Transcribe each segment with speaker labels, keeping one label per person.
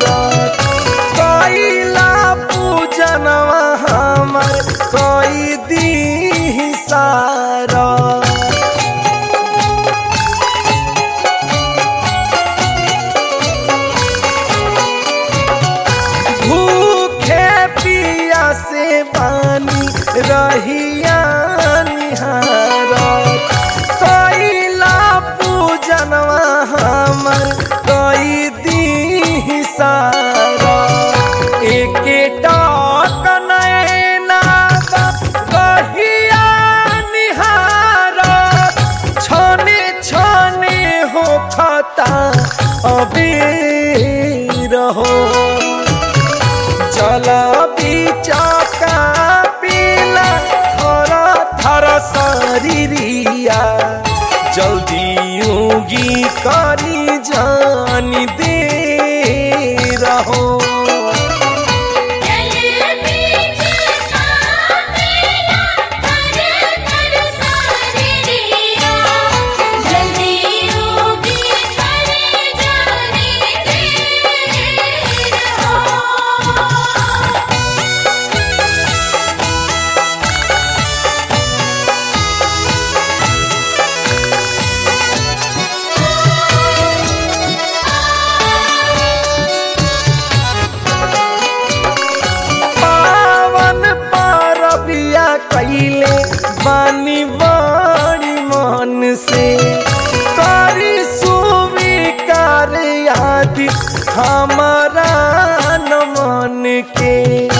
Speaker 1: कैला पूजनवा हमर कई दी सारा भूखे पिया से बानी रहिया निहारत कैला पूजनवा हमर कई दी सारा एके टाक नैना रहिया निहारत छने छने हो खता अबीर हो चल बिचका पीला थर थर शरीरिया जल्दी योगी करी जानी दे रहो
Speaker 2: जल बीच कामेला थर थर सारिया जल्दी योगी करे जाने दे रहो
Speaker 1: पावन पारबिया कैले बानी बड़ी मन से करी सुविकार आदि हमारा न मन के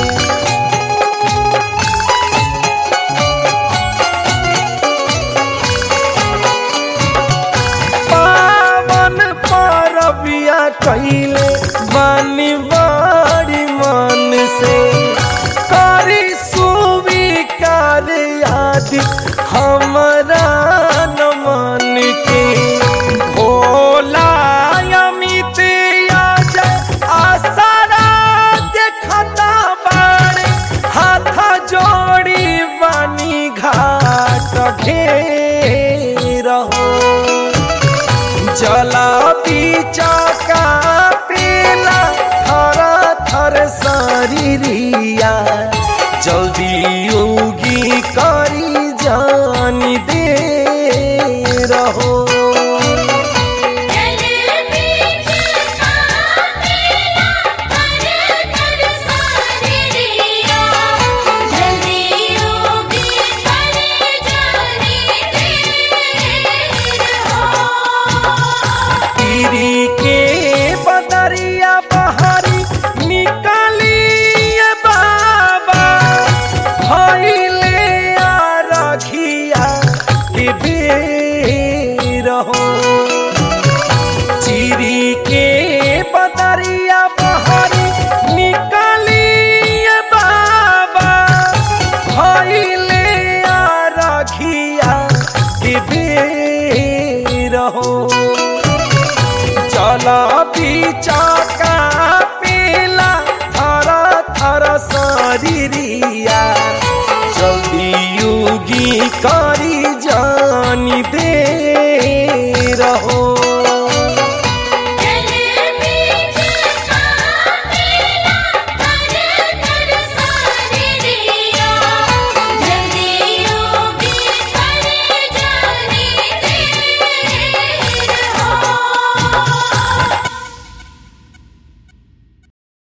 Speaker 1: पावन पारबिया कैले बानी बड़ी मन से करी सुविकार आदि हमारा न मन के भोला अमित अजय आसारा देखता बाड़े हाथ जोड़ी बानी घाट घेर हो जला बिचका पीला थर थर शरीरिया जल्दी उगी करी जानी दे रहो
Speaker 2: जल बीच कामेला थर थर सारिया जल्दी योगी करे जाने दे रहो
Speaker 1: पीरी के बदरिया बहारी निकालिए बाबा भइले आ रखिया के बेर हो चिरी के बदरिया बहारी